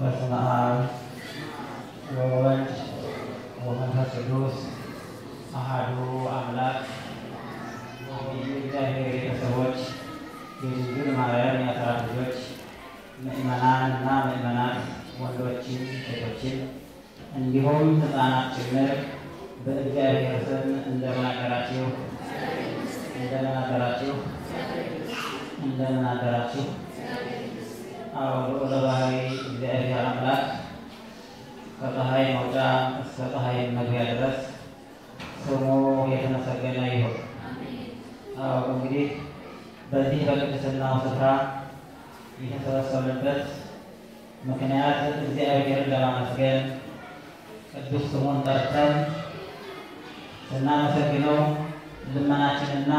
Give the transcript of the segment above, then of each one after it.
በስመ አብ ወወልድ ወመንፈስ ቅዱስ አሐዱ አምላክ የእግዚአብሔር ቤተሰቦች የድንግል ማርያም የአስራት ልጆች ምእመናን እና ምእመናት ወንዶችን ሴቶችን እንዲሁም ሕፃናት ጭምር በእግዚአብሔር ስም እንደምን አደራችሁ? እንደምን አደራችሁ? እንደምን አደራችሁ? አዎ ልዑለ ባሕርይ እግዚአብሔር አምላክ ከፀሐይ መውጫ እስከ ፀሐይ መግቢያ ድረስ ስሙ የተመሰገነ ይሁን። አዎ እንግዲህ በዚህ በቅድስናው ስፍራ የተሰበሰብንበት ምክንያት እግዚአብሔርን ለማመስገን ቅዱስ ስሙን ጠርተን ስናመሰግነው ልመናችንና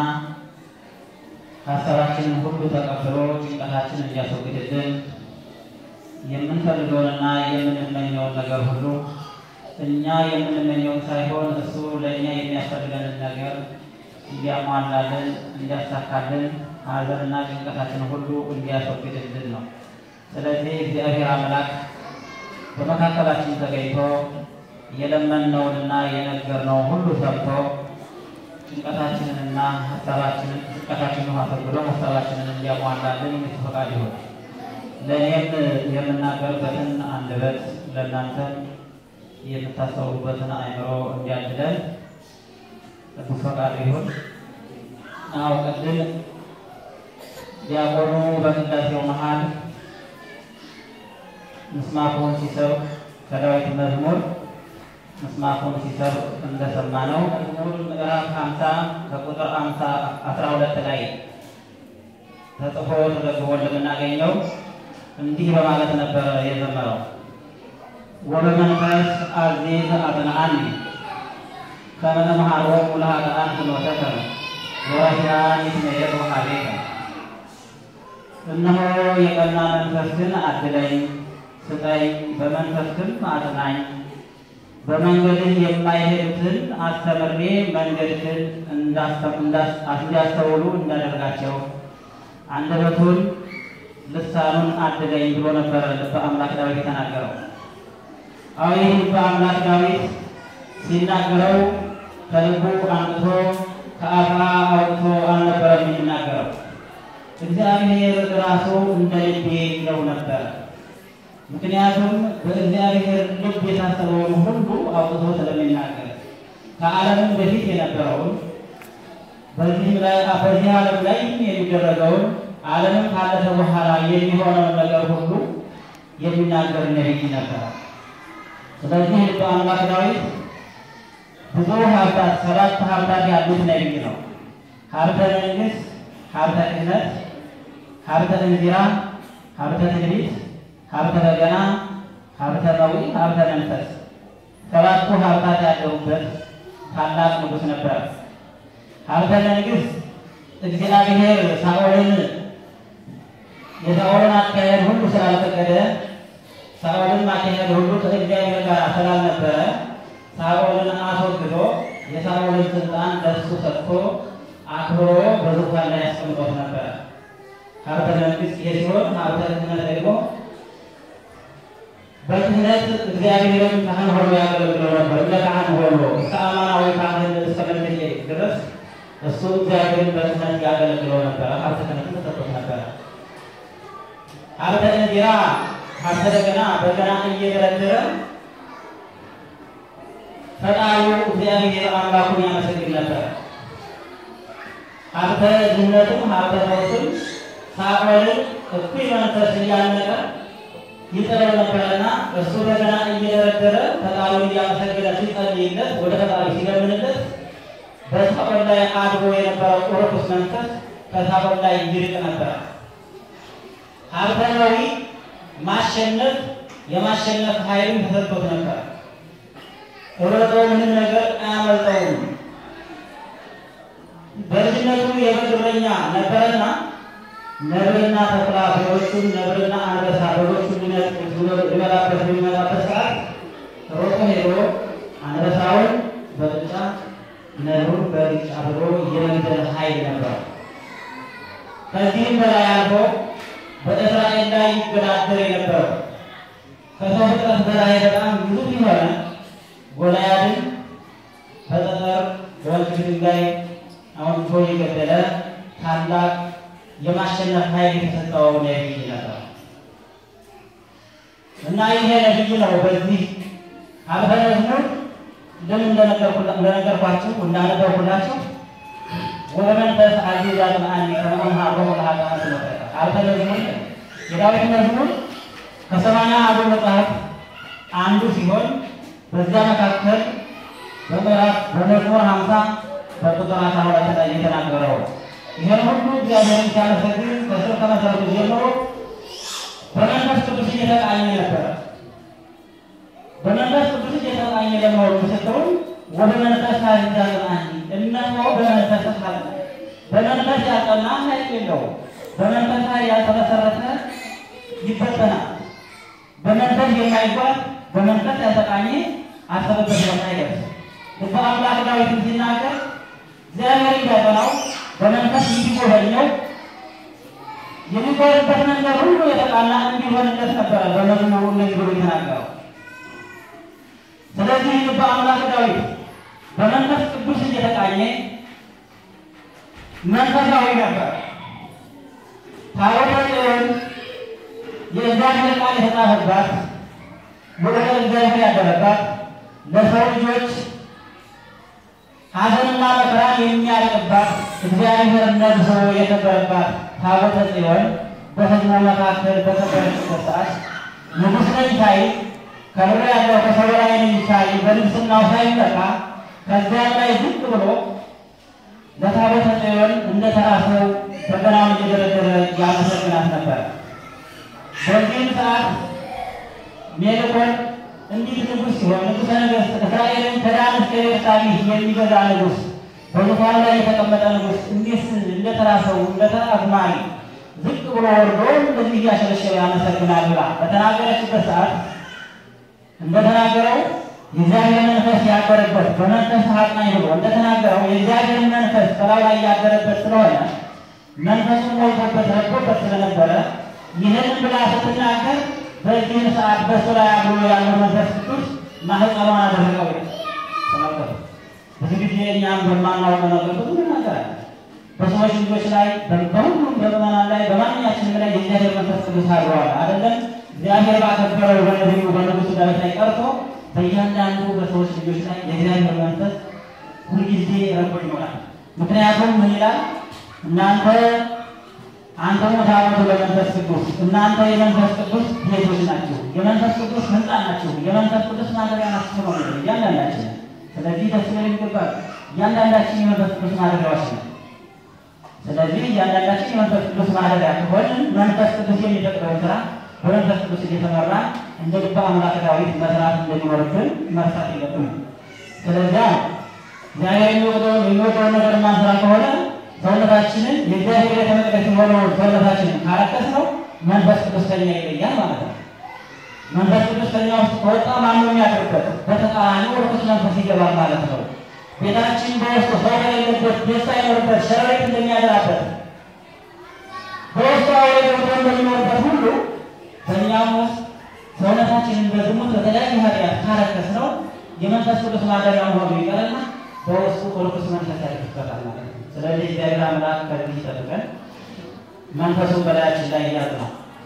ሀሳባችንን ሁሉ ተቀብሎ ጭንቀታችንን እንዲያስወግድልን የምንፈልገውንና የምንመኘውን ነገር ሁሉ እኛ የምንመኘውን ሳይሆን እሱ ለእኛ የሚያስፈልገንን ነገር እንዲያሟላልን፣ እንዲያሳካልን ሀዘንና ጭንቀታችን ሁሉ እንዲያስወግድልን ነው። ስለዚህ እግዚአብሔር አምላክ በመካከላችን ተገኝቶ የለመንነውንና የነገርነውን ሁሉ ሰምቶ ጭንቀታችንንና ሀሳባችንን ጭንቀታችንን አስወግዶ ሀሳባችንን እንዲያሟላልን የሱ ፈቃድ ይሁን። ለእኔም የምናገርበትን አንደበት ለእናንተም የምታስተውሉበትን አእምሮ እንዲያድለን ቅዱስ ፈቃድ ይሁን። አዎ ቅድም ዲያቆኑ በቅዳሴው መሀል ምስማኩን ሲሰብክ ከዳዊት መዝሙር ምስማኩን ሲሰብክ እንደሰማ ነው። መዝሙር ምዕራፍ ሀምሳ ከቁጥር ሀምሳ አስራ ሁለት ላይ ተጽፎ ተዘግቦ እንደምናገኘው እንዲህ በማለት ነበረ የዘመረው ወበመንፈስ አዚዝ አጽንዓኒ ከመ እምሃሮሙ ለኃጥኣን ፍኖተከ ወረሲዓን ይትመየጡ ኀቤከ እነሆ የቀና መንፈስህን አድለኝ ስጠኝ፣ በመንፈስህም አጽናኝ፣ በመንገድህ የማይሄዱትን አስተምሬ መንገድህን እንዲያስተውሉ እንዳደርጋቸው አንደበቱን ልሳኑን አድለኝ ብሎ ነበረ ልበ አምላክ ዳዊት የተናገረው። አዎ ይህ ልበ አምላክ ዳዊት ሲናገረው ከልቡ አንጥቶ ከአፋ አውጥቶ አልነበረም የሚናገረው። እግዚአብሔር ራሱ እንደ ልቤ ይለው ነበረ። ምክንያቱም በእግዚአብሔር ልብ የታሰበውን ሁሉ አውጥቶ ስለሚናገር ከዓለምም በፊት የነበረውን በዚህ ዓለም ላይ የሚደረገውን ዓለምም ካለፈ በኋላ የሚሆነውን ነገር ሁሉ የሚናገር ነቢይ ነበረ። ስለዚህ ልበ አምላክ ዳዊት ብዙ ሀብታት ሰባት ሀብታት ያሉት ነቢይ ነው። ሀብተ መንግስት፣ ሀብተ ክህነት፣ ሀብተ እንዚራ፣ ሀብተ ትንቢት፣ ሀብተ በገና፣ ሀብተ መዊ፣ ሀብተ መንፈስ ሰባቱ ሀብታት ያለሁበት ታላቅ ንጉሥ ነበር። ሀብተ መንግስት እግዚአብሔር ሳኦልን የሳኦልን አካሄድ ሁሉ ስላልፈቀደ ሳኦልን ማካሄድ ሁሉ ከእግዚአብሔር ጋር ስላልነበረ ሳኦልን አስወግዶ የሳኦልን ስልጣን ለሱ ሰጥቶ አክብሮ በዙፋን ላይ ያስቀምጦት ነበረ። ሀብተ መንግስት ይሄ ሲሆን ሀብተ ክህነት ደግሞ በክህነት እግዚአብሔርን ካህን ሆኖ ያገለግለው ነበር። እንደ ካህን ሆኖ እስከ አማናዊ ካህን እስከ መለየት ድረስ እሱ እግዚአብሔርን በክህነት ያገለግለው ነበረ። ሀብተ ክህነት ተሰጥቶት ነበረ። ሀብተ እንዚራ ሀብተ በገና በገና እየደረደረ ፈጣሪው እግዚአብሔር አምላኩን ያመሰግን ነበር። ሀብተ ዝነትም ሀብተ ፈውስም ሳኦልን እኩይ መንፈስ እያነቀ ይጥለው ነበርና እሱ በገና እየደረደረ ፈጣሪውን እያመሰገነ ሲጸልይለት ወደ ፈጣሪ ሲለምንለት በሳኦል ላይ አድሮ የነበረው ርኩስ መንፈስ ከሳኦል ላይ ይርቅ ነበር። ሀብተ ነዊ ማሸነፍ የማሸነፍ ኃይልን ተሰጥቶት ነበር። ሮጦ ምንም ነገር አያመልጠውም። በልጅነቱ የበግረኛ ነበረና ነብርና ተኩላ በጎቹን ነብርና አንበሳ በጎቹን ሊበላበት በሚመጣበት ሰዓት ሮጦ ሄዶ አንበሳውን በብጫ ነብሩን በብጫ ብሎ የመግደል ኃይል ነበር። ከዚህም በላይ አልፎ በእስራኤል ላይ ይገዳደር የነበረው ከሰው ፍጥረት በላይ በጣም ግዙፍ የሆነ ጎልያድን በጠጠር በወልቅ ድንጋይ አውጥቶ የገደለ ታላቅ የማሸነፍ ኃይል የተሰጠው ነቢይ ነበር እና ይሄ ነቢይ ነው። በዚህ አልፈ መዝሙር እንደምን እንደነገርኳችሁ እንዳነበርኩላችሁ ወበመንፈስ አዚዛ ጥምአኒ ከመሆን ሀብሮ ለሀጣን ስለጠቀ አልፈ መዝሙር የዳዊት መዝሙር ከሰማንያ አበው መጽሐፍ አንዱ ሲሆን በዚያ መካከል በምዕራፍ በመዝሙር ሀምሳ በቁጥር አስራ ሁለት ላይ የተናገረው ይህን ሁሉ እግዚአብሔርን ሲያመሰግን ከስር ከመሰረቱ ጀምሮ በመንፈስ ቅዱስ እየተቃኘ ነበረ። በመንፈስ ቅዱስ እየተቃኘ ለመሆኑ ምስክሩን ወደ መንፈስ አዚዛ ጥምአኒ እነሆ በመንፈስ ሀል በመንፈስ ያልጠና ኃይል የለውም። በመንፈስ ላይ ያልተመሰረተ ይበተናል። በመንፈስ የማይጓዝ በመንፈስ ያልተቃኘ አሰበበት ቦታ አይደርስም። ልበ አምላክ ዳዊትን ሲናገር እግዚአብሔር እንዳጠናው በመንፈስ እንዲጎበኘው የሚጓዝበት መንገድ ሁሉ የተቃና እንዲሆንለት ነበረ በመዝሙሩ እንደዚህ ብሎ የተናገረው። ስለዚህ ልበ አምላክ ዳዊት በመንፈስ ቅዱስ እየተቃኘ መንፈሳዊ ነበር። ታቦተ ጽዮን የእግዚአብሔር ቃል የተጻፈባት ወደ እግዚአብሔር ያደረባት ለሰው ልጆች ሐዘንና መከራን የሚያርቅባት እግዚአብሔር ነግሶ የከበረባት ታቦተ ጽዮን በሕዝቡ መካከል በከበረችበት ሰዓት ንጉሥ ነኝ ሳይል ከብር ያለው ከሰው በላይ ነኝ ሳይል በንግሥናው ሳይመካ ከዚያም ላይ ዝቅ ብሎ ለታቦተ ጽዮን እንደ ተራ ሰው በገናውን እየደረደረ ያመሰግናት ነበር። በዚህም ሰዓት ሜልኮል እንዲህ ንጉሥ ሲሆን ንጉሠ ነገሥት እስራኤልን ከዳን እስከ ቤርሳቤህ የሚገዛ ንጉሥ በዙፋኑ ላይ የተቀመጠ ንጉሥ እንዲህ እንደ ተራ ሰው እንደ ተራ አዝማሪ ዝቅ ብሎ ወርዶ እንደዚህ እያሸለሸለ ያመሰግናል ብላ በተናገረችበት ሰዓት እንደተናገረው የእግዚአብሔር መንፈስ ያደረበት በመንፈስ አጽናኝ ብሎ እንደተናገረው የእግዚአብሔር መንፈስ በላዩ ላይ ያደረበት ስለሆነ መንፈሱን ሞልቶበት ረድቶበት ስለነበረ ይህንን ብላ ስትናገር በዚህን ሰዓት በሱ ላይ አብሮ ያለው መንፈስ ቅዱስ ማህፀኗን አደረገው። ተመልከቱ። ብዙ ጊዜ እኛም በማናውቀው ነገር ብዙ እናገራለን። በሰዎች ልጆች ላይ በሁሉም በምዕመናን ላይ በማንኛችንም ላይ የእግዚአብሔር መንፈስ ቅዱስ አድረዋል። አይደለም እግዚአብሔር ባከበረው በነቢዩ በንጉሥ ዳዊት ላይ ቀርቶ በእያንዳንዱ በሰዎች ልጆች ላይ የእግዚአብሔር መንፈስ ሁልጊዜ ረቆ ይኖራል። ምክንያቱም ምን ይላል? እናንተ አንተ ታቦቱ ለመንፈስ ቅዱስ እናንተ የመንፈስ ቅዱስ ቤቶች ናችሁ፣ የመንፈስ ቅዱስ ህንፃ ናችሁ፣ የመንፈስ ቅዱስ ማደሪያ ናችሁ ነው የሚለው እያንዳንዳችን። ስለዚህ ደስ ሊል ይገባል። እያንዳንዳችን የመንፈስ ቅዱስ ማደሪያዎች ነው። ስለዚህ እያንዳንዳችን የመንፈስ ቅዱስ ማደሪያ ከሆንን መንፈስ ቅዱስ የሚፈቅደውን ስራ በመንፈስ ቅዱስ እየተመራ እንደ ልበ አምላክ ዳዊት መስራት እንደሚኖርብን መርሳት የለብንም። ስለዚያ እግዚአብሔር የሚወደውን የሚወደውን ነገር ማንስራ ከሆነ ሰውነታችንን የእግዚአብሔር ቤተ መቅደስ የሆነውን ሰውነታችንን ካረከስ ነው መንፈስ ቅዱስ ከኛ ይለያል ማለት ነው። መንፈስ ቅዱስ ከኛ ውስጥ ከወጣ ማነው የሚያድርበት? በተቃራኒ ርኩስ መንፈስ ይገባል ማለት ነው። ቤታችን በውስጡ ሰው የሌለበት ደስታ ይኖርበት ሸረሪት እንደሚያደራበት በውስጡ አውሬ ገብቶ እንደሚኖርበት ሁሉ በእኛም ውስጥ ሰውነታችንን በዝሙት በተለያዩ ኃጢአት ካረከስ ነው የመንፈስ ቅዱስ ማደሪያ መሆኑ ይቀርና በውስጡ ርኩስ መንፈስ ያድርበታል ማለት ነው። ስለዚህ እግዚአብሔር አምላክ ከዚህ ይጠብቀን፣ መንፈሱን በላያችን ላይ እያዝ ነው።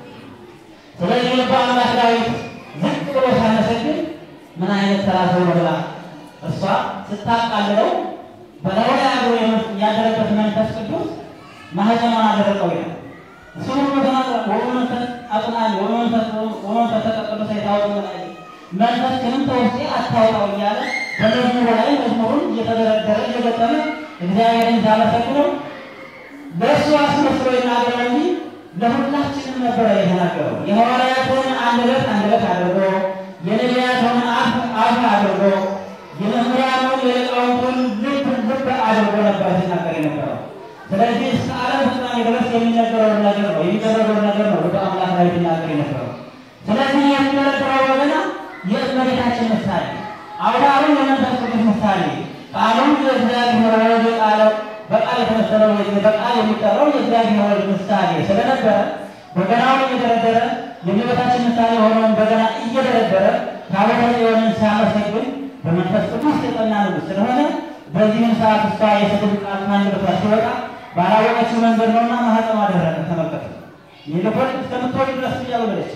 ስለዚህ ልበ አምላክ ዳዊት ዝቅ ብሎ ሲያመሰግን ምን አይነት ተራ ሰው ነው ብላ እሷ ስታቃልለው በላዩ ላይ አብሮ ያደረበት መንፈስ ቅዱስ ማህፀኗን አደረቀው ይላል። እሱ ሁሉ ተናግሯል። ወመንፈስ አጽናኝ ወመንፈስ ተቀቅዱሰ የታወቀ ላይ መንፈስ ክንም ተውስጤ አታውጣው እያለ በመዝሙሩ ላይ መዝሙሩን እየተደረደረ እየገጠመ እግዚአብሔርን ሲያመሰግነው ለእሱ አስመስሎ ይናገር እንጂ ለሁላችንም ነበረ የተናገረው። የሐዋርያትን አንደበት አንደበት አድርጎ የነቢያትን አፍ አፍ አድርጎ የመምህራኑን የሊቃውንቱን ልብ ልብ አድርጎ ነበር ሲናገር የነበረው። ስለዚህ እስከ ዓለም ፍጻሜ ድረስ የሚነገረውን ነገር ነው የሚደረገውን ነገር ነው ወደ አምላክ ላይ ሲናገር የነበረው። ስለዚህ የሚደረገው ወገና የእመቤታችን ምሳሌ አውዳሩ የመንፈስ ቅዱስ ምሳሌ ቃሉም የእግዚአብሔር ወልድ ቃለ በቃል የተመሰለው በቃል የሚጠራው የእግዚአብሔር ወልድ ምሳሌ ስለነበረ በገናውን እየደረደረ የእመቤታችን ምሳሌ የሆነውን በገና እየደረደረ ታቦተ ጽዮንን ሲያመሰግን በመንፈስ ቅዱስ የጸና ንጉሥ ስለሆነ በዚህም ሰዓት እሷ የስድብ ቃል ከአንደበቷ ሲወጣ ባላወቀችው መንገድ ነውና ማኅፀኗ ደረቀ። ተመልከቱ። ይልቁን እስከምትወልድ ድረስ እያወለደች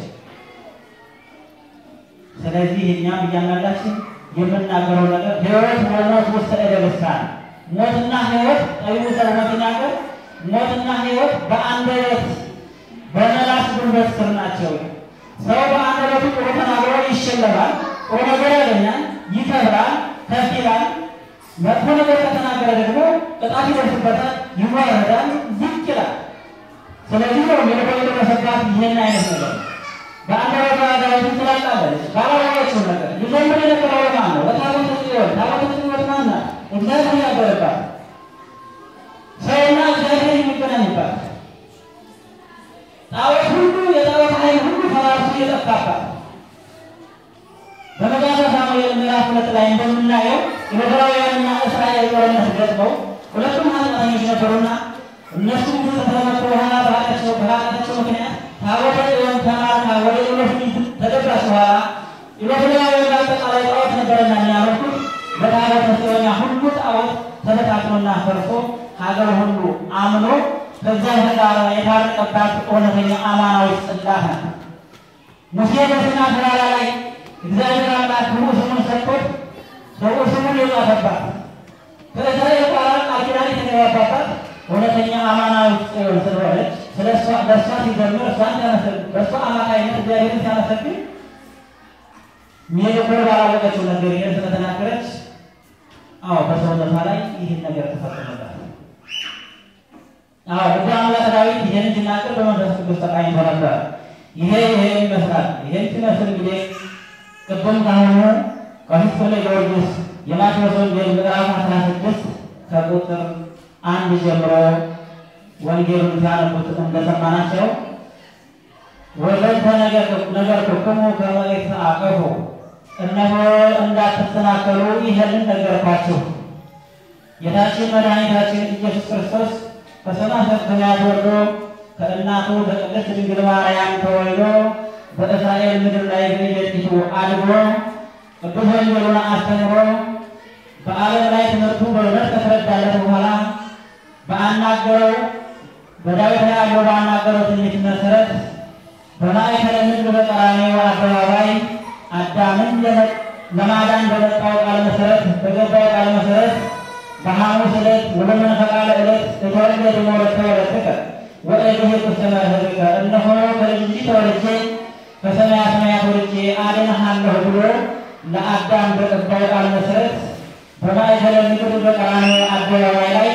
ስለዚህ እኛም እያንዳንዳችን የምናገረው ነገር ሕይወት ወሞት ውስጥ እደብሳል ሞትና ሕይወት ጠቢቡ ሰለሞን ሲናገር ሞትና ሕይወት በአንደበት በመላስ ጉልበት ስር ናቸው። ሰው በአንደበቱ ጥሩ ተናግሮ ይሸለማል፣ ጥሩ ነገር ያገኛል፣ ይከብራል፣ ከፍ ይላል። መጥፎ ነገር ከተናገረ ደግሞ ቅጣት ይደርስበታል፣ ይዋረዳል፣ ዝቅ ይላል። ስለዚህ ነው ሜልኮ የደረሰባት ይህን አይነት ነገር በአንደበቷ ዳዊትን ስላቃለች ባላወቀችው ነገር ሊዘምር የነበረው ማን ነው? በታቦተ ጽዮን ታቦተ ጽዮን ማን ናት? እግዚአብሔር ያደረባት ሰውና እግዚአብሔር የሚገናኝባት ጣዖት ሁሉ የጣዖት ኃይል ሁሉ ፈራርሶ የጠፋባት በመጽሐፈ ሳሙኤል ምዕራፍ ሁለት ላይ እንደምናየው የዕብራውያንና እስራኤል ጦርነት ገጥመው ሁለቱም ኃጢአተኞች ነበሩና እነሱም ከተመቱ በኋላ በኃጢአታቸው በኃጢአታቸው ምክንያት ታቦተ ጽዮን ተማርካ ወደ ኢሎፍሊት ተገባች። በኋላ ኢሎፍላውያን በአጠቃላይ ጣዖት ነበረና የሚያመልኩት በታቦተ ጽዮን ያ ሁሉ ጣዖት ተበታትኖና ፈርሶ ሀገር ሁሉ አምኖ ከዚያ ጋር የታረቀባት እውነተኛ አማናዊ ጽላት ናት። ሙሴ በሲና ተራራ ላይ እግዚአብሔር አምላክ ክቡር ስሙን ሰጥቶት ክቡር ስሙን የጻፈባት ከእስራኤል ጋር ቃል ኪዳን የተገባባት እውነተኛ አማናዊ ጽዮን ስለሆነች በእሷ ሲዘምር እሷን ሲያመሰግን በእሷ አማካይነት እግዚአብሔርን ሲያመሰግን ሜልኮል ባላወቀችው ነገር ይህን ስለተናገረች አዎ በሰውነቷ ላይ ይህን ነገር ተፈጸመባት። አዎ ልበ አምላክ ዳዊት ይህን ሲናገር በመንፈስ ቅዱስ ተቃኝቶ ነበር። ይሄ ይሄ ይመስላል። ይህን ሲመስል እንግዲህ ቅድም ካሁኑ ቀሲስ ፍሬ ጊዮርጊስ የማቴዎስ ወንጌል ምዕራፍ አስራ ስድስት ከቁጥር አንድ ጀምሮ ወንጌሉን ሲያነቡት እንደሰማናቸው ወዘንተ ነገርኩክሙ ከመ ይትአቀፉ እነሆ እንዳትሰናከሉ ይህንን ነገርኳችሁ። ጌታችን መድኃኒታችን ኢየሱስ ክርስቶስ ከሰማይ ሰማያት ወርዶ ከእናቱ ከቅድስት ድንግል ማርያም ተወልዶ በእስራኤል ምድር ላይ በየጥቂቱ አድጎ ቅዱስ ወንጌሉን አስተምሮ በዓለም ላይ ትምህርቱ በእውነት ከተረዳለት በኋላ በአናገረው በዳዊት ላይ አድሮ ባናገረው ትንቢት መሰረት በማእከለ ምድር በቀራንዮ አደባባይ አዳምን ለማዳን በመጣው ቃል መሰረት በገባው ቃል መሰረት በሐሙስ ዕለት ወበመንፈቃለ ዕለት እተወለድ ሞለተ ወለድከ ወእድህቅ ውስተ መርህብከ እነሆ ከልጅ ልጅ ተወልጄ ከሰማያ ሰማያት ወልጄ አድንሃለሁ ብሎ ለአዳም በገባው ቃል መሰረት በማእከለ ምድር በቀራንዮ አደባባይ ላይ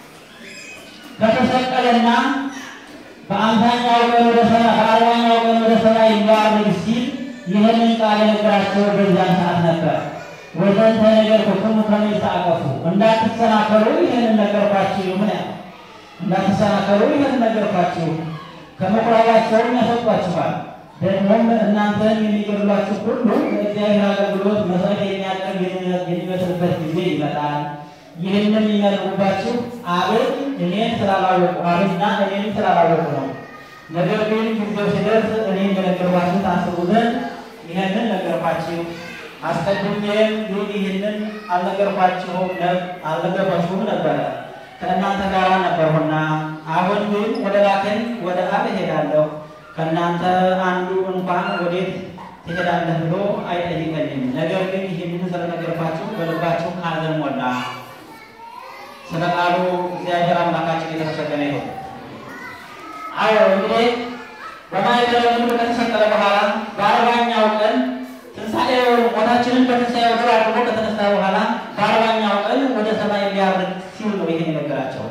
ከተሰቀለና በአምሳኛው ቀን ወደ ሰማይ በአርባኛው ቀን ወደ ሰማይ ሊያርግ ሲል ይህንን ቃል የነገራቸው በዚያን ሰዓት ነበር። ወዘንተ ነገርኩክሙ ከመ ይትአቀፉ እንዳትሰናከሉ ይህንን ነገርኳችሁ። ምን ያ እንዳትሰናከሉ ይህንን ነገርኳችሁ። ከምኩራባቸውም ያስወጧችኋል። ደግሞም እናንተን የሚገድሏችሁ ሁሉ ለእግዚአብሔር አገልግሎት መስዋዕት የሚያቀርብ የሚመስልበት ጊዜ ይመጣል። ይህንም የሚያደርጉባችሁ አብን እኔን ስላላወቁ አብና እኔን ስላላወቁ ነው። ነገር ግን ጊዜው ሲደርስ እኔ እንደነገርኳችሁ ታስቡ ዘንድ ይህንን ነገርኳችሁ። አስቀድሜም ግን ይህንን አልነገርኳችሁም አልነገርኳችሁም ነበረ ከእናንተ ጋር ነበርሁና፣ አሁን ግን ወደ ላከኝ ወደ አብ እሄዳለሁ። ከእናንተ አንዱ እንኳን ወዴት ትሄዳለህ ብሎ አይጠይቀኝም። ነገር ግን ይህንን ስለነገርኳችሁ በልባችሁ ሐዘን ሞላ። ስለ ቃሉ እግዚአብሔር አምላካችን የተመሰገነ ይሁን። አዎ እንግዲህ በማኅበረ ምድር ከተሰቀለ በኋላ በአርባኛው ቀን ትንሣኤውን ሞታችንን በትንሣኤው ድል አድርጎ ከተነሳ በኋላ በአርባኛው ቀን ወደ ሰማይ ሊያርግ ሲል ነው ይህን የነገራቸው።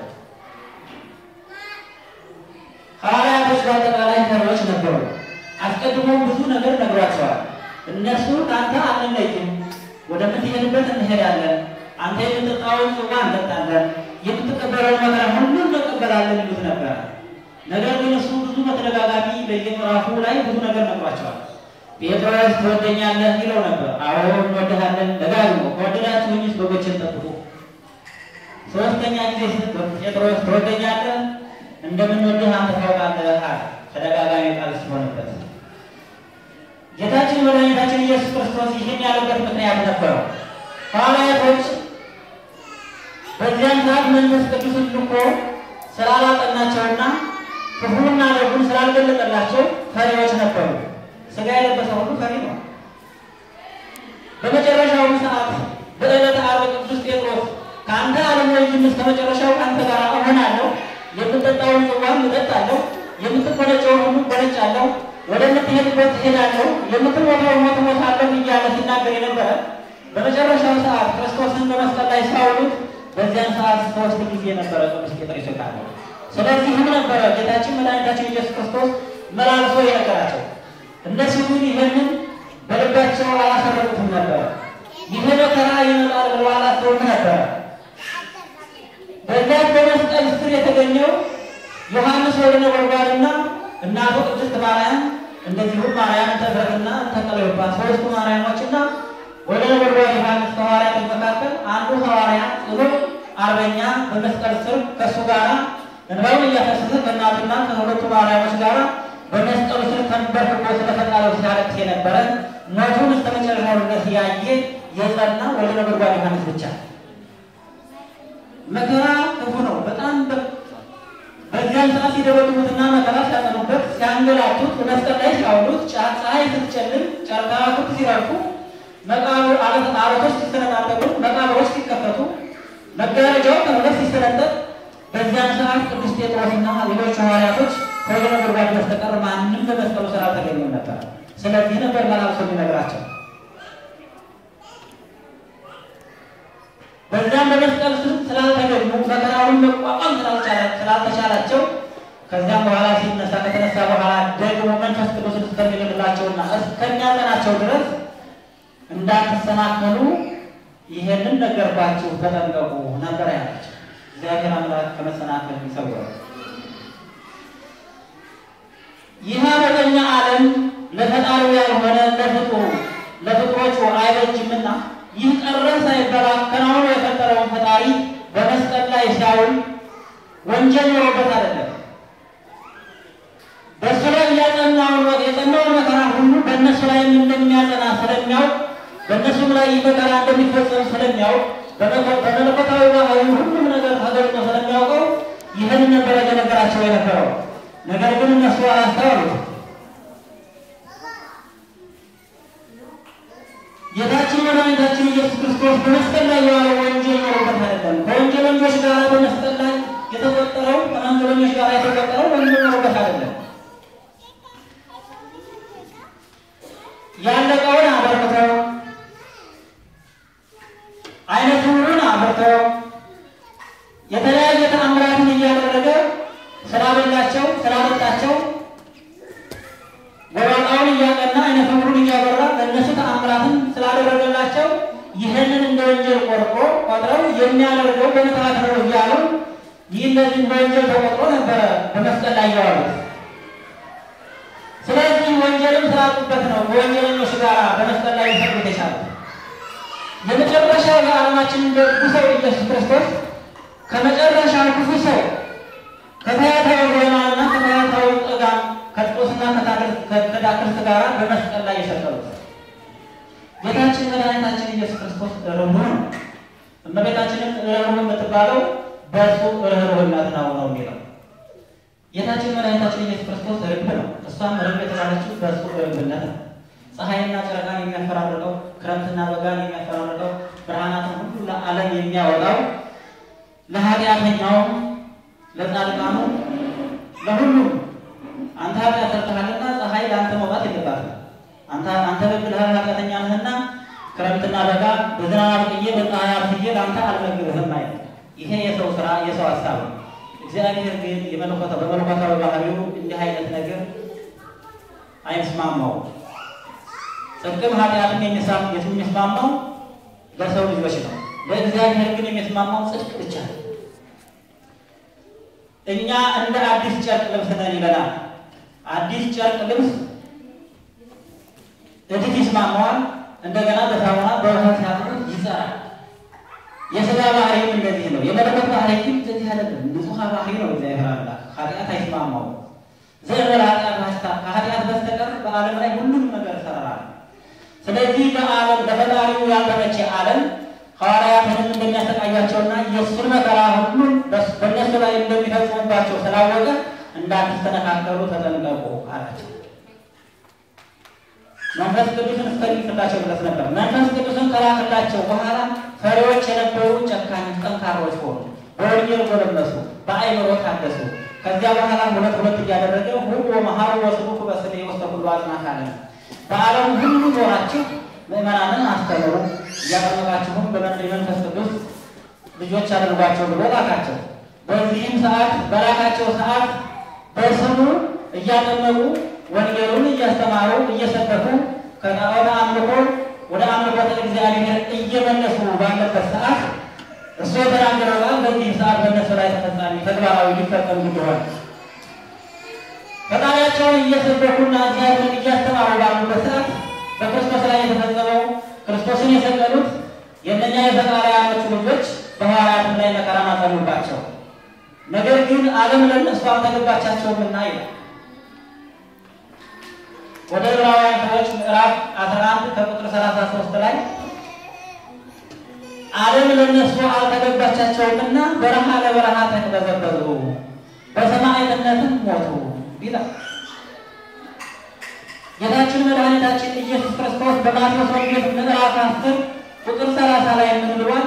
ሐዋርያቶች በአጠቃላይ ተሮች ነበሩ። አስቀድሞም ብዙ ነገር ነግሯቸዋል። እነሱ ከአንተ አንለይም፣ ወደምትሄድበት እንሄዳለን፣ አንተ የምትጠጣውን ጽዋ እንጠጣለን፣ የምትቀበለውን መከራ ሁሉ እንቀበላለን ይሉት ነበር። ነገር ግን እሱ ብዙ በተደጋጋሚ በየምዕራፉ ላይ ብዙ ነገር ነግሯቸዋል። ጴጥሮስ ትወደኛለህ ይለው ነበር። አዎ እንወድሃለን። ደጋግሞ ከወደዳችሁኝስ በጎችን ጠብቁ። ሶስተኛ ጊዜ ጴጥሮስ ትወደኛለህ እንደምንወድህ አንተ ታውቃለህ አለ። ተደጋጋሚ ቃል ሲሆንበት ጌታችን መድኃኒታችን ኢየሱስ ክርስቶስ ይህን ያለበት ምክንያት ነበረው። ሐዋርያቶች በዚያን ሰዓት መንፈስ ቅዱስን ልኮ ስላላጠናቸውና ክፉና ደጉን ስላልገለጠላቸው ፈሪዎች ነበሩ። ሥጋ የለበሰ ሁሉ ፈሪ ነው። በመጨረሻው ሰዓት በዕለተ ዓርብ ቅዱስ ጴጥሮስ ከአንተ አልለይም እስከ መጨረሻው ከአንተ ጋር እሆናለሁ፣ የምጠጣውን ጽዋም እጠጣለሁ፣ የምትቆነጨውን ሁሉ እቆነጫለሁ፣ ወደምትሄድበት እሄዳለሁ፣ የምትሞተውን ሞት እሞታለሁ እያለ ሲናገር የነበረ በመጨረሻው ሰዓት ክርስቶስን በመስቀል ላይ ሲያውሉት በዚያን ሰዓት ሶስት ጊዜ ነበረ ቅዱስ ጴጥሮስ የካደ። ስለዚህም ነበረ ጌታችን መድኃኒታችን ኢየሱስ ክርስቶስ መላልሶ የነገራቸው። እነሱ ግን ይህንን በልባቸው አላሰረቁትም ነበረ። ይህ መከራ ይመጣል ብሎ አላሰቡም ነበረ። በዚያ በመስቀል ስር የተገኘው ዮሐንስ ወልደ ነጎድጓድና እናቱ ቅድስት ማርያም እንደዚሁም ማርያም ተፈርና ተቀለዮባ ሶስቱ ማርያሞችና ወደ ነጎድጓድ ዮሐንስ ከሐዋርያት መካከል አንዱ ሐዋርያ ጽኑ አርበኛ በመስቀል ስር ከእሱ ጋር እንባውን እያፈሰሰ ከእናቱና ከሁለቱ ማርያሞች ጋር በመስቀሉ ስር ተንበርክኮ ስለፈጣሪው ሲያለቅስ የነበረ ሞቱን እስከ መጨረሻው ድረስ ያየ የጸና ወልደ ነጎድጓድ ዮሐንስ ብቻ። መከራ ክፉ ነው በጣም በዚያን ሰዓት ሲደበድቡትና መከራ ሲያጠኑበት ሲያንገላቱት በመስቀል ላይ ሲያውሉት ፀሐይ ስትጨልም ጨረቃ ክፍ ሲረግፉ መቃብር አለቶች ሲሰነጣጠቁ መቃብሮች ሲከፈቱ መጋረጃው ከሁለት ሲሰነጠቅ በዚያን ሰዓት ቅዱስ ጴጥሮስና ሌሎች ሐዋርያቶች ከወልደ ነጎድጓድ በስተቀር ማንም በመስቀሉ ስራ አልተገኘም ነበር። ስለዚህ ነበር መላልሶ የሚነግራቸው። በዛም በመስቀል ስር ስላልተገኙ መከራውን መቋቋም ስላልተቻላቸው ከዚያም በኋላ ሲነሳ ከተነሳ በኋላ ደግሞ መንፈስ ቅዱስ እስከሚልላቸውና እስከሚያጸናቸው ድረስ እንዳትሰናከሉ ይሄንን ነገርኳችሁ፣ ተጠንቀቁ ነበር ያላቸው። እግዚአብሔር አምላክ ከመሰናከል ይሰውራል። ይህ አመፀኛ ዓለም ለፈጣሪው ያልሆነ ለፍጡሩ ለፍጡሮቹ አይበጅምና ይህ ቀረ ሳይበላ ከናሁኑ የፈጠረውን ፈጣሪ በመስቀል ላይ ሲያውል ወንጀል ኖሮበት አይደለም። በእሱ ላይ እያጸናውን የጸናውን መከራ ሁሉ በእነሱ ላይ እንደሚያጸና ስለሚያውቅ በእነሱም ላይ ይህ መከራ እንደሚፈጸም ስለሚያውቅ በመለኮታዊ ባህሪ ሁሉም ነገር ተገልጦ ስለሚያውቀው ይህን ነበረ የነገራቸው የነበረው። ነገር ግን እነሱ አላስተዋሉት። ጌታችን መድኃኒታችን ኢየሱስ ክርስቶስ በመስቀል ላይ የዋለው ወንጀል ኖሮበት አይደለም። ከወንጀለኞች ጋር በመስቀል ላይ የተቆጠረው ከወንጀለኞች ጋር የተቆጠረው ወንጀል ኖሮበት አይደለም። ያለቀውን አበርክተው አይነት ሁሉን አበርክተው የተለያየ ተአምራትን እያደረገ ስላበላቸው ስላጠጣቸው ጎባጣውን እያቀና አይነት ሁሉን እያበራ ለእነሱ ተአምራትን ስላደረገላቸው ይህንን እንደ ወንጀል ቆርቆ ቆጥረው የሚያደርገው በምትሃት ነው እያሉ ይህ እንደዚህ በወንጀል ተቆጥሮ ነበረ በመስቀል ላይ ያዋሉት። ስለዚህ ወንጀልም ስላጡበት ነው በወንጀለኞች ጋር በመስቀል ላይ ሊሰቅሉት የቻሉት። የመጨረሻው የዓለማችን ደጉ ሰው ኢየሱስ ክርስቶስ ከመጨረሻው ክፉ ሰው ከተያታዊ ዜማና ከተያታዊ ጥጋ ከጥጦስና ከዳክርት ጋር በመስቀል ላይ የሰቀሉት ጌታችን መድኃኒታችን ኢየሱስ ክርስቶስ ርኅሩህ ነው። እመቤታችንም ርኅሩህ የምትባለው በእሱ ርኅሩህነት ነው ነው የሚለው ጌታችን መድኃኒታችን ኢየሱስ ክርስቶስ ርግብ ነው። እሷም ርግብ የተባለችው በእሱ ርግብነት ነው። ፀሐይና ጨረቃን የሚያፈራርቀው ክረምትና በጋን የሚያፈራርቀው ብርሃናትን ሁሉ ለዓለም የሚያወጣው ለኃጢአተኛውም ለጻድቃኑ ለሁሉም አንተ ኃጢአት ሰርተሃልና ፀሐይ ለአንተ መውጣት የለባትም። አንተ አንተ በግልህ ኃጢአተኛ ነህና ክረምትና በጋ በዝናብ አብቅዬ በፀሐይ አብስዬ ለአንተ አልመግብህም አይደል። ይሄ የሰው ስራ የሰው ሀሳብ ነው። እግዚአብሔር ግን የመለኮታ በመለኮታዊ ባህሪው እንዲህ አይነት ነገር አይስማማው። ጽድቅም ኃጢአትም የሚስማማው ለሰው ልጆች ነው። ለእግዚአብሔር ግን የሚስማማው ጽድቅ ብቻ ነው። እኛ እንደ አዲስ ጨርቅ ልብስ ነን ይለናል። አዲስ ጨርቅ ልብስ እድፍ ይስማማዋል። እንደገና በሳሙና በውሃ ሲያጥቡት ይጸራል። የስጋ ባህሪም እንደዚህ ነው። የመለኮት ባህሪ ግን እንደዚህ አይደለም። ንጹሐ ባህሪ ነው። እግዚአብሔር አምላክ ኃጢአት አይስማማው። ዘእንበለ ኃጢአት ማስታ ከኃጢአት በስተቀር በዓለም ላይ ሁሉም ነገር እሰራለሁ። ስለዚህ በዓለም በፈጣሪው ያልተመቸ ዓለም ሐዋርያትንም እንደሚያሰቃያቸውና የእሱን መከራ ሁሉም በእነሱ ላይ እንደሚፈጽሙባቸው ስላወቀ እንዳትስተነካከሉ ተጠንቀቁ አላቸው። መንፈስ ቅዱስን እስከሚጽላቸው ድረስ ነበር። መንፈስ ቅዱስን ከላክላቸው በኋላ ፈሪዎች የነበሩ ጨካኝ ጠንካሮች ሆኑ። በወንጌል ጎለመሱ፣ በአእምሮ ታደሱ። ከዚያ በኋላ ሁለት ሁለት እያደረገ ሁሉ መሀሩ ወስቡኩ በስሜ ውስተ ኩሉ አጽናፈ ዓለም በዓለም ሁሉ ዞራችሁ ምእመናንን አስተምሩ እያጠመቃችሁም በመንፈስ ቅዱስ ልጆች አድርጓቸው ብሎ ላካቸው። በዚህም ሰዓት በላካቸው ሰዓት በስሙ እያጠመቁ ወንጌሉን እያስተማሩ እየሰበኩ ከጣዖት አምልኮ ወደ አምልኮተ እግዚአብሔር እየመለሱ ባለበት ሰዓት እሱ የተናገረው ቃል በዚህ ሰዓት በእነሱ ላይ ተፈጻሚ ተግባራዊ ሊፈጸም ግድ ሆነ። ፈጣሪያቸውን እየሰበኩና እግዚአብሔርን እያስተማሩ ባሉበት ሰዓት በክርስቶስ ላይ የተፈጸመው ክርስቶስን የሰቀሉት የእነኛ የፈጣሪያኖቹ ልጆች በሐዋርያትም ላይ መከራን አጸኑባቸው። ነገር ግን ዓለም ለእነሱ አልተገባቻቸውምና ይላል። ወደ ዕብራውያን ሰዎች ምዕራፍ 11 ከቁጥር 33 ላይ ዓለም ለእነሱ አልተገባቻቸውምና በረሃ ለበረሃ ተቅበዘበዙ በሰማዕትነትም ሞቱ ይላል። ጌታችን መድኃኒታችን ኢየሱስ ክርስቶስ በማቴዎስ ወንጌል ምዕራፍ 10 ቁጥር 30 ላይ ምን ብሏል?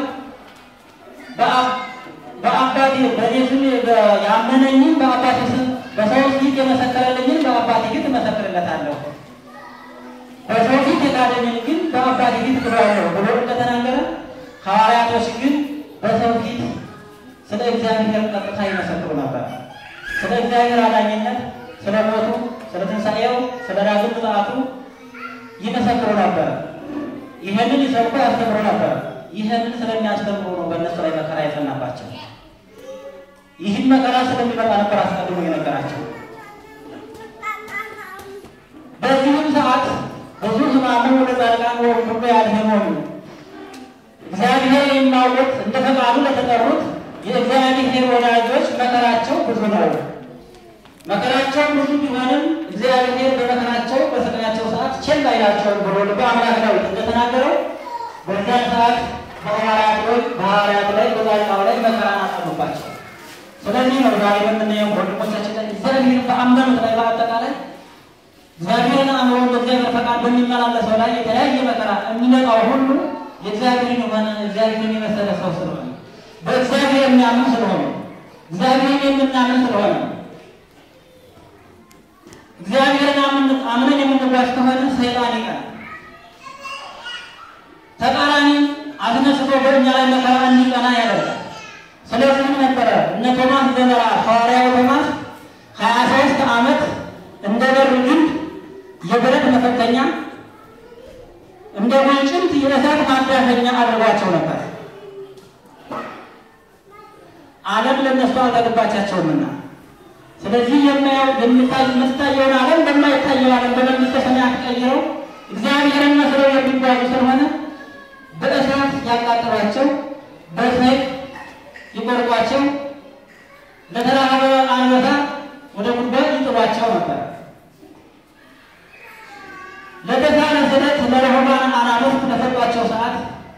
በአባቴ በእኔ ስም ያመነኝን በአባቴ ስም በሰው ፊት የመሰከረልኝን በአባቴ ፊት እመሰክርለታለሁ፣ በሰው ፊት የካደኝን ግን በአባቴ ፊት ክብራለሁ ብሎ እንደተናገረ ሐዋርያቶች ግን በሰው ፊት ስለ እግዚአብሔር ቀጥታ ይመሰክሩ ነበር። ስለ እግዚአብሔር አዳኝነት፣ ስለ ሞቱ፣ ስለ ትንሣኤው፣ ስለ ዳግም ምጽአቱ ይመሰክሩ ነበር። ይህንን ይሰብኩ ያስተምሩ ነበር። ይህንን ስለሚያስተምሩ ነው በእነሱ ላይ መከራ የጸናባቸው። ይህን መከራ ስለሚመጣ ነበር አስቀድሞ የነገራቸው። በዚህም ሰዓት ብዙ ሕማሙ ለጻድቃን ወኩሉ ያድኅኖሙ እግዚአብሔር የሚያውቁት እንደ ፈቃዱ ለተጠሩት የእግዚአብሔር ወዳጆች መከራቸው ብዙ ነው። መከራቸው ብዙ ቢሆንም እግዚአብሔር በመከራቸው በስቃያቸው ሰዓት ቸል አይላቸውም ብሎ ልበ አምላክ ዳዊት እንደተናገረው በዚያን ሰዓት በሐዋርያት ላይ በሐዋርያት ላይ በጻድቃኑ ላይ መከራን አጸኑባቸው። ስለዚህ ነው ዛሬ የምናየው ወንድሞቻችን ላይ እግዚአብሔር በአመኑት ላይ በአጠቃላይ እግዚአብሔርን አምሮ በእግዚአብሔር ፈቃድ በሚመላለሰው ላይ የተለያየ መከራ የሚመጣው ሁሉ የእግዚአብሔርን የሆነ እግዚአብሔርን የመሰለ ሰው ስለሆነ በእግዚአብሔር የሚያምን ስለሆነ እግዚአብሔርን የምናምን ስለሆነ እግዚአብሔርን አምነን የምንጓዝ ከሆነ ሰይጣን ይቀናል። ተቃራኒ አስነስቶ በእኛ ላይ መከራ እንዲቀና ያደርጋል። ስለዚህም ነበረ እነ ቶማስ ዘመራ ሐዋርያው ቶማስ ሀያ ሦስት ዓመት እንደ በር ግንድ የብረት መፈተኛ እንደ ጉንጭት የእሳት ማዳፈኛ አድርጓቸው ነበር። ዓለም ለእነሱ አልተገባቻቸውምና ስለዚህ የማየው የምታየውን ዓለም በማይታየው ዓለም በመንግስተ ሰማያት ቀይረው እግዚአብሔርን መስለው የሚጓዙ ስለሆነ በእሳት ያቃጥሏቸው፣ በሰይፍ ይቆርጧቸው፣ ለተራበ አንበሳ ወደ ጉድጓድ ይጥሏቸው ነበር። ለተሳለ ስለት ለረሆባን አናብስት በሰጧቸው ሰዓት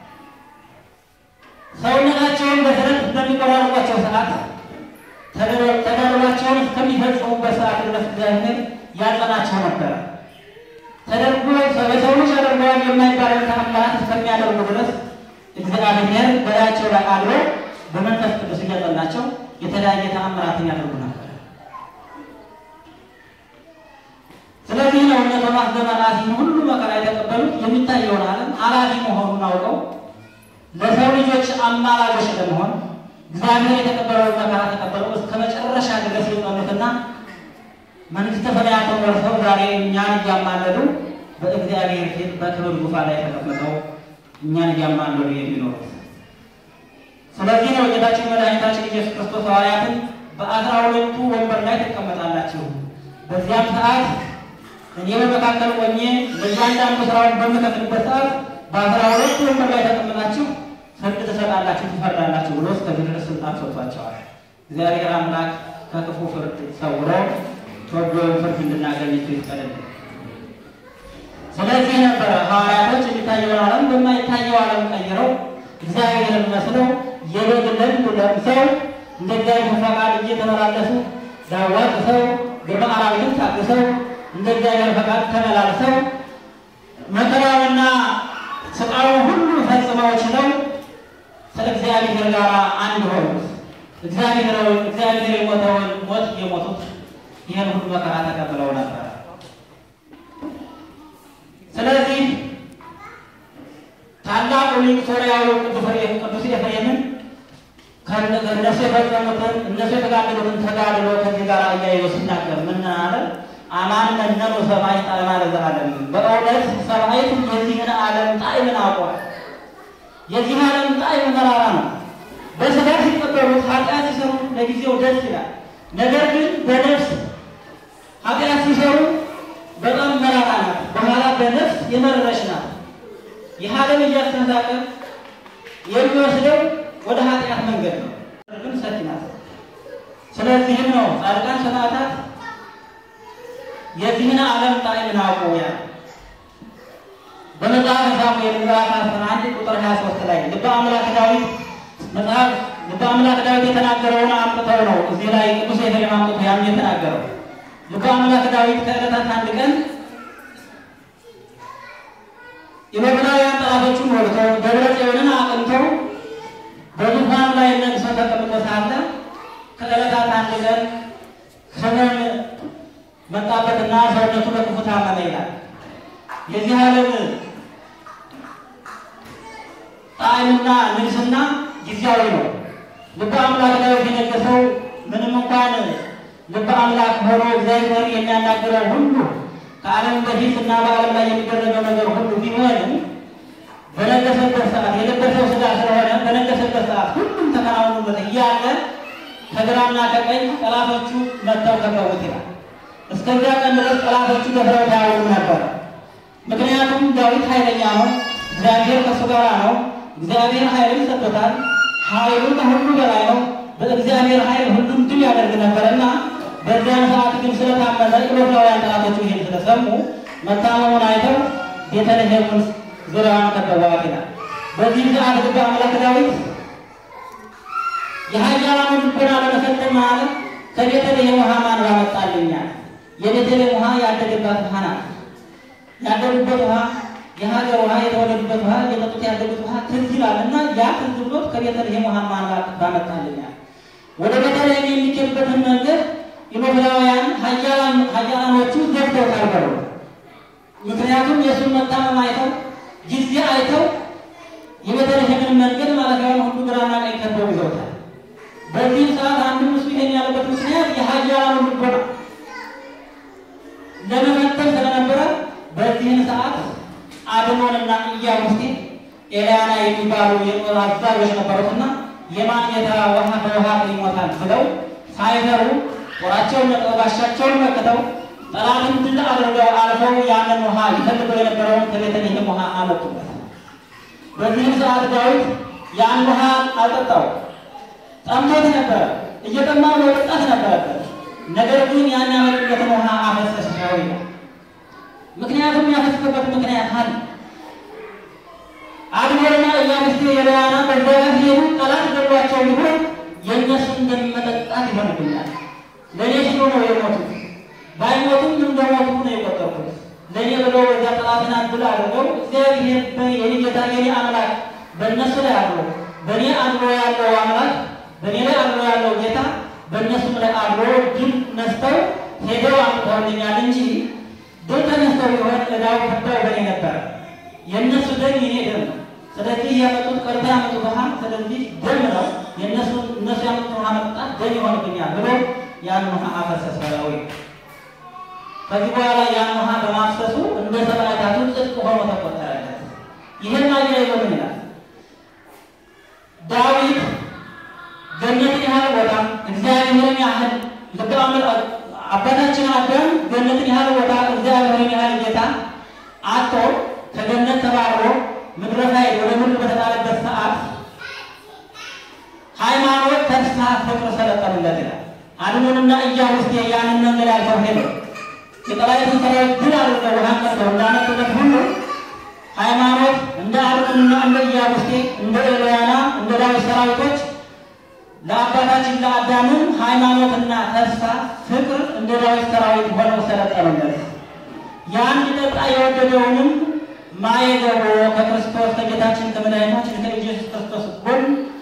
ሰውነታቸውን በስለት በሚቆራርጧቸው ሰዓት ተደርባቸውን እስከሚፈጽሙበት ሰዓት ድረስ እግዚአብሔር ያጸናቸው ነበረ። ተደርጎ በሰው ልጅ አደርገዋል የማይባለው ተአምራት እስከሚያደርጉ ድረስ እግዚአብሔር በላያቸው ላይ አድሮ በመንፈስ ቅዱስ እያጸናቸው የተለያየ ተአምራትን ያደርጉ ነበር። ስለዚህ ነው እነ ቶማስ ዘመናት ሁሉ መከራ የተቀበሉት የሚታየውን ዓለም አላፊ መሆኑን አውቀው ለሰው ልጆች አማላጆች ለመሆን እግዚአብሔር የተቀበለውን መከራ ተቀበለው እስከ መጨረሻ ድረስ የጸኑትና መንግስተ ሰማያትን ወርሰው ዛሬ እኛን እያማለዱ በእግዚአብሔር ፊት በክብር ዙፋን ላይ ተቀምጠው እኛን እያማለዱ የሚኖሩት። ስለዚህ ነው ጌታችን መድኃኒታችን ኢየሱስ ክርስቶስ ሐዋርያትን በአስራ ሁለቱ ወንበር ላይ ትቀመጣላችሁ፣ በዚያም ሰዓት እኔ በመካከል ቆኜ ለእያንዳንዱ ስራውን በምከፍልበት ሰዓት በአስራ ሁለቱ ወንበር ላይ ተቀምጣችሁ ፍርድ ትሰጣላችሁ፣ ትፈርዳላችሁ ብሎ እስከዚህ ድረስ ስልጣን ሰጥቷቸዋል። እግዚአብሔር አምላክ ከክፉ ፍርድ ሰውሮ ፍርዱን ፍርድ እንድናገኝ እሱ ይፍቀድልን። ስለዚህ ነበረ ሐዋርያቶች የሚታየውን ዓለም በማይታየው ዓለም ቀይረው እግዚአብሔርን መስለው የበግ ለምድ ለብሰው እንደ እግዚአብሔር ፈቃድ እየተመላለሱ ዳዋ ጥሰው ግርማ አራዊትን ታግሰው እንደ እግዚአብሔር ፈቃድ ተመላልሰው መከራውና ስቃዩን ሁሉ ፈጽመው ችለው ስለ እግዚአብሔር ጋር አንድ ሆኑት። እግዚአብሔር እግዚአብሔር የሞተውን ሞት የሞቱት ይህን ሁሉ መከራ ተቀብለው ነበር። ስለዚህ ታላቁ ሊቅ ሶርያዊ ቅዱስ ኤፍሬምን እነሱ የፈጸሙትን እነሱ የተጋደሉትን ተጋድሎ ከዚህ ጋር አያይዞ ሲናገር ምን አለ? አማን መነኑ ሰማይ ጣዕመ ለዘላለም። በእውነት ሰማይት የዚህን ዓለም ጣዕምን አውቋል። የዚህ ዓለም ጣዕም መራራ ነው። በሥጋ ሲቀበሉት ኃጢአት ሲሰሩ ለጊዜው ደስ ይላል። ነገር ግን በነፍስ ኃጢአት ሲሰሩ በጣም መራራ ናት። በኋላ በነፍስ የመረረች ናት። ይህ ዓለም እያስተሳቀ የሚወስደው ወደ ኃጢአት መንገድ ነው። ግን ሰፊ ናት። ስለዚህም ነው ጻድቃን ሰማዕታት የዚህን ዓለም ጣዕም አውቁ ያለ በመጽሐፈ ሳሙኤል ምዕራፍ 11 ቁጥር 23 ላይ ልበ አምላክ ዳዊት መጽሐፍ ልበ አምላክ ዳዊት የተናገረውን አምጥተው ነው እዚህ ላይ ቅዱስ ኤፍሬም አምጥቶ ያን የተናገረው። ልበ አምላክ ዳዊት ከዕለታት አንድ ቀን የባቢሎናውያን ጠላቶቹን ወግተው ደብረ ጽዮንን አቅንተው በዙፋኑ ላይ ነግሶ ተቀምጦ ሳለ ከዕለታት አንድ ቀን ሕመም መጣበትና ሰውነቱ በክፉ ታመመ ይላል። የዚህ ዓለም ጣዕምና ንግስና ጊዜያዊ ነው። ልበ አምላክ ዳዊት የነገሰው ምንም እንኳን ልበ አምላክ ሆኖ እግዚአብሔር የሚያናግረው ሁሉ ከዓለም በፊት እና በዓለም ላይ የሚደረገው ነገር ሁሉ ቢሆንም በነገሰበት ሰዓት የለበሰው ስጋ ስለሆነ በነገሰበት ሰዓት ሁሉም ተከናውኑበት እያለ ከግራና ከቀኝ ጠላቶቹ መጥተው ከበቡት ይላል። እስከዚያ ቀን ድረስ ጠላቶቹ ደፍረው ታያውቁም ነበር። ምክንያቱም ዳዊት ኃይለኛ ነው፣ እግዚአብሔር ከእሱ ጋር ነው። እግዚአብሔር ኃይልን ሰጥቶታል። ኃይሉ ከሁሉ በላይ ነው። በእግዚአብሔር ኃይል ሁሉም ድል ያደርግ ነበርና በዚያን ሰዓት ግን ስለታመመ ኢሎፍላውያን ጠላቶቹ ይህን ስለሰሙ መታመሙን አይተው ቤተልሔም ውስጥ ዙሪያዋን ከበቧት ይላል። በዚህ ሰዓት ልበ አምላክ ዳዊት የኃያላኑን ልቦና ለመፈተን ማለት ከቤተልሔም ውሃ ማን ባመጣልኛል? የቤተልሔም ውሃ ያደገባት ውሃ ናት። ያደጉበት ውሃ የሀገር ውሃ የተወለዱበት ውሃ የጠጡት ያደጉት ውሃ ትዝ ይላል እና ያ ትዝ ብሎት ከቤተልሔም ውሃ ማን ባመጣልኛል? ወደ ቤተልሔም የሚገቡበትን መንገድ ኢሎፍላውያን ኃያላኖቹ ዘግተውታል በሩ። ምክንያቱም የእሱን መታመም አይተው ጊዜ አይተው የቤተልሔምን መንገድ ማለፊያውን ሁሉ ግራና ቀኝ ከበው ይዘውታል። በዚህም ሰዓት አንዱ እሱ ይሄን ያለበት ምክንያት የኃያላኑ ልቦና ለመፈተን ስለነበረ በዚህን ሰዓት አድኖንና ኢያቡስቴ ኤልያና የሚባሉ የጦር አዛዦች ነበሩትና የማን ጌታ ውሃ በውሃ ይሞታል ብለው ሳይፈሩ ጦራቸውን ነቅለው ጋሻቸውን መክተው ጠላትን ድል አድርገው አልፈው ያንን ውሃ ይፈልገው የነበረውን ከቤተልሔም ውሃ አመጡበት። በዚህም ሰዓት ዳዊት ያን ውሃ አልጠጣው። ጠምቶት ነበረ፣ እየጠማው መጠጣት ነበረበት። ነገር ግን ያን ያመጡበትን ውሃ አፈሰሰው ይላል። ምክንያቱም ያፈሰሰበት ምክንያት አለ። አድኖና ኢያቡስቴ የለያና በዚያ ሲሄዱ ጠላት ገሏቸው ቢሆን የእነሱን እንደመጠጣት ይሆንብኛል። ለእኔ ሲሉ ነው የሞቱት። ባይሞቱም እንደሞቱ ነው የቆጠርኩት። ለእኔ ብለው በዚያ ጠላትን አድል አድርገው እግዚአብሔር የኔ ጌታ የኔ አምላክ በእነሱ ላይ አድሮ በእኔ አድሮ ያለው አምላክ በእኔ ላይ አድሮ ያለው ጌታ በእነሱም ላይ አድሮ ድል ነስተው ሄደው አምጥተውልኛል እንጂ ድል ተነስተው ቢሆን እዳው ከዳው በእኔ ነበረ። የእነሱ ደም የኔ ደም ነው። ስለዚህ ያመጡት ቀርታ ያመጡት ውሃ ስለዚህ ደም ነው። የእነሱ እነሱ ያመጡት ውሃ መጠጣት ደም ይሆንብኛል ብሎ ያን ውሃ አፈሰሰ። ከዚህ በኋላ ያን ውሃ በማፍሰሱ እንደ ሰማዕታቱ ጽድቅ ሆኖ ተቆጠረለት። ይህን አያይዞ ምን ይላል? ዳዊት ገነትን ያህል ቦታ እግዚአብሔርን ያህል ልበ አምላክ አባታችን አዳም ገነትን ያህል ቦታ እግዚአብሔርን ያህል ጌታ አቶ ከገነት ተባሮ ምድረ ፋይል ወደ ምድር በተጣለበት ሰዓት ሃይማኖት፣ ተስፋ፣ ፍቅር ሰለጠኑለት ይላል። አድኖንና ኢያቡስቴ ያንን መንገድ አልፈው ሄዱ። የጠላትን ሰራዊት ድል አድርገው ውሃን ቀርተው እንዳመጡለት ሁሉ ሃይማኖት እንደ አድኖንና እንደ ኢያቡስቴ እንደ ኤልያና እንደ ዳዊት ሰራዊቶች ለአባታችን ለአዳምም ሃይማኖትና ተስፋ ፍቅር እንደ ዳዊት ሰራዊት ሆነው ሰለጠኑለት። ያን ሊጠጣ የወደደውንም ማየገቦ ከክርስቶስ ከጌታችን ከመድኃኒታችን ከኢየሱስ ክርስቶስ ጎን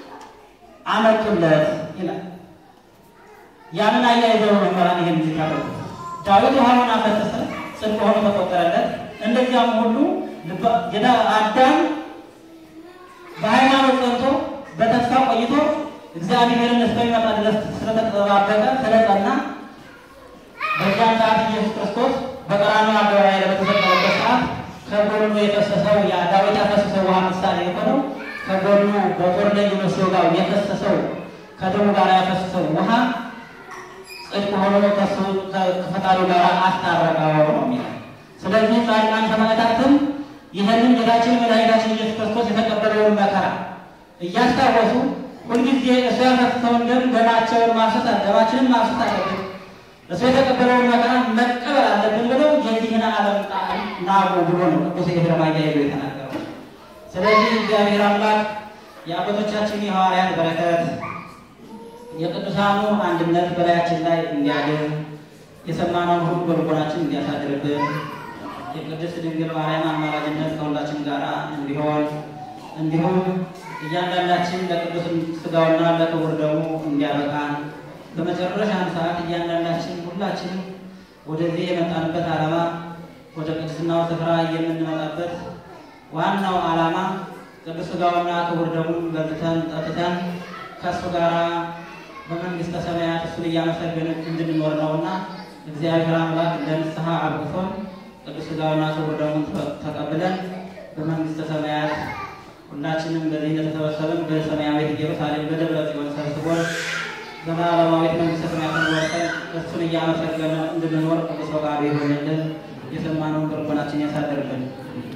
አመጡለት ይላል። ያንን አያይዘው መምህራን ይህን ሲታረጉ ዳዊት ውሃውን አፈሰሰ፣ ጽድቅ ሆኖ ተቆጠረለት። እንደዚያም ሁሉ ጌታ አዳም በሃይማኖት ጸንቶ በተስፋ ቆይቶ እግዚአብሔርን እስከሚመጣ ድረስ ስለተጠባበቀ ስለጸና በዚያም ሰዓት ኢየሱስ ክርስቶስ በቀራንዮ አደባባይ ላይ በተሰቀለበት ሰዓት ከጎኑ የፈሰሰው ያ ዳዊት ያፈሰሰው ውሃ ምሳሌ የሆነው ከጎኑ በጦር ላይ ሲወጋው የፈሰሰው ከደሙ ጋር ያፈሰሰው ውሃ ጽድቅ ሆኖ ከሱ ከፈጣሪው ጋር አስታረቀው ነው የሚለው። ስለዚህ ጻድቃን ሰማዕታትም ይህንን ጌታችን መድኃኒታችን ኢየሱስ ክርስቶስ የተቀበለውን መከራ እያስታወሱ ሁልጊዜ እሱ ያፈሰሰውን ደም ደማቸውን ማፍሰስ ደማችንን ማፍሰስ አለብን፣ እሱ የተቀበለውን መከራ መቀበል አለብን ብለው የዚህን ዓለም ጣዕም ናቁ ብሎ ነው ቅዱስ ኤፍሬም አያይዞ የተናገረው። ስለዚህ እግዚአብሔር አምላክ የአባቶቻችን የሐዋርያት በረከት የቅዱሳኑ አንድነት በላያችን ላይ እንዲያድር የሰማነውን ሁሉ በልቦናችን እንዲያሳድርብን የቅድስት ድንግል ማርያም አማላጅነት ከሁላችን ጋር እንዲሆን እንዲሁም እያንዳንዳችን ለቅዱስ ስጋውና ለክቡር ደሙ እንዲያበቃን በመጨረሻም ሰዓት እያንዳንዳችን ሁላችንም ወደዚህ የመጣንበት ዓላማ ወደ ቅድስናው ስፍራ የምንመጣበት ዋናው ዓላማ ቅዱስ ስጋውና ክቡር ደሙን በልተን ጠጥተን ከእሱ ጋር በመንግስተ ሰማያት እሱን እያመሰገን እንድንኖር ነውና እግዚአብሔር አምላክ ለንስሐ አብቅቶን ቅዱስ ስጋውና ክቡር ደሙን ተቀብለን በመንግስተ ሰማያት ሁላችንም በዚህ እንደተሰበሰብን በሰማያዊት ኢየሩሳሌም በደብረ ጽዮን ሰብስቦን ዘላለማዊት መንግስተ ሰማያትን ወርሰን እሱን እያመሰገነ እንድንኖር ቅዱስ ፈቃዱ ይሆንልን። የሰማነውን በልቦናችን ያሳድርብን።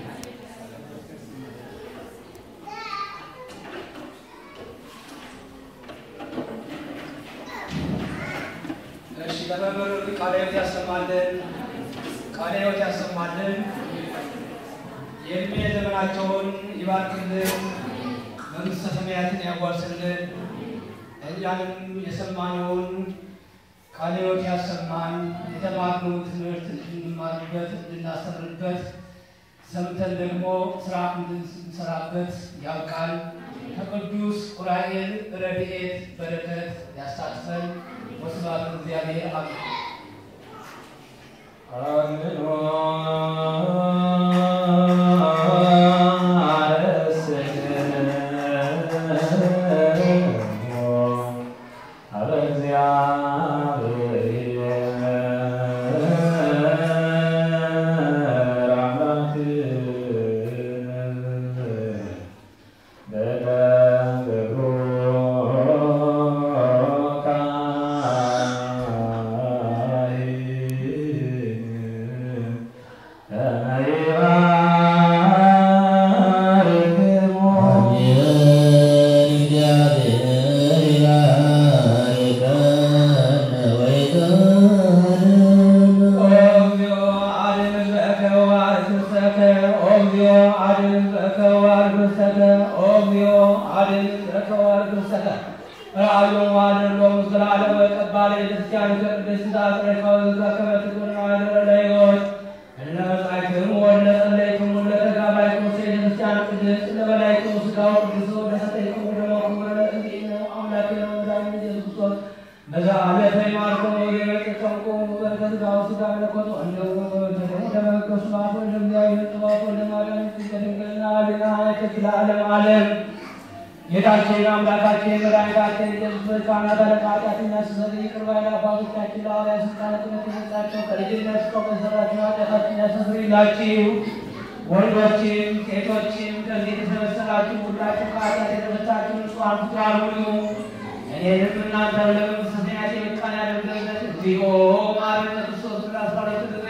እሺ ለመምህር ቃለ ሕይወት ያሰማልን፣ ቃለ ሕይወት ያሰማልን፣ የእድሜ ዘመናቸውን ይባርክልን፣ መንግሥተ ሰማያትን ያዋርስልን። እኛንም የሰማነውን ቃለ ሕይወት ያሰማን፣ የተማርነውን ትምህርት እንድንማርበት እንድናስተምርበት፣ ሰምተን ደግሞ ስራ እንድንሰራበት ያብቃል። ከቅዱስ ዑራኤል ረድኤት በረከት ያሳትፈን። ወስብሐት ለእግዚአብሔር አሜን። ጌታችን አምላካችን መድኃኒታችን ኢየሱስ በሕፃናት አለቃ ኃጢአትን የሚያስተሰርይ ይቅር ባይ አባቶቻችን ለሐዋርያት ሥልጣነ ክህነት የሰጣቸው ከልጅነት እስከ መሰራችሁ ኃጢአታችሁን ያስተሰርይላችሁ። ወንዶችም ሴቶችም ከዚህ የተሰበሰባችሁ ሁላችሁ ከኃጢአት የተፈታችሁ ንጹሐን ፍጡራን ሁኑ። እኔንም እናንተን ለመንግሥተ ሰማያት የበቃን ያደርገን ዘንድ እግዚኦ መሐረነ ክርስቶስ ብላ አስራ ሁለት ጊዜ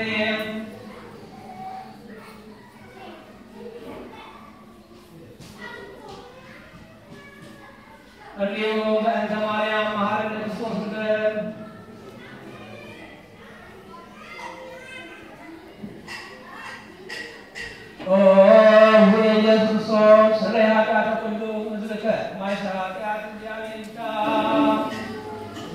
እንዲሁ በእንተ ማርያም መሐረነ ክርስቶስ ብለን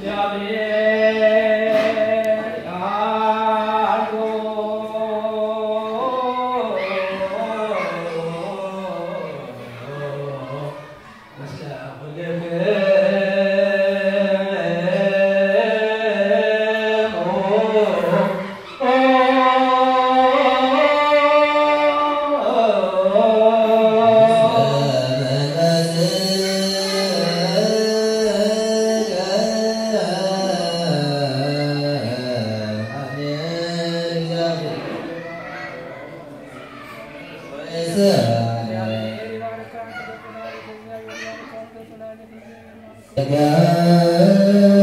Yeah.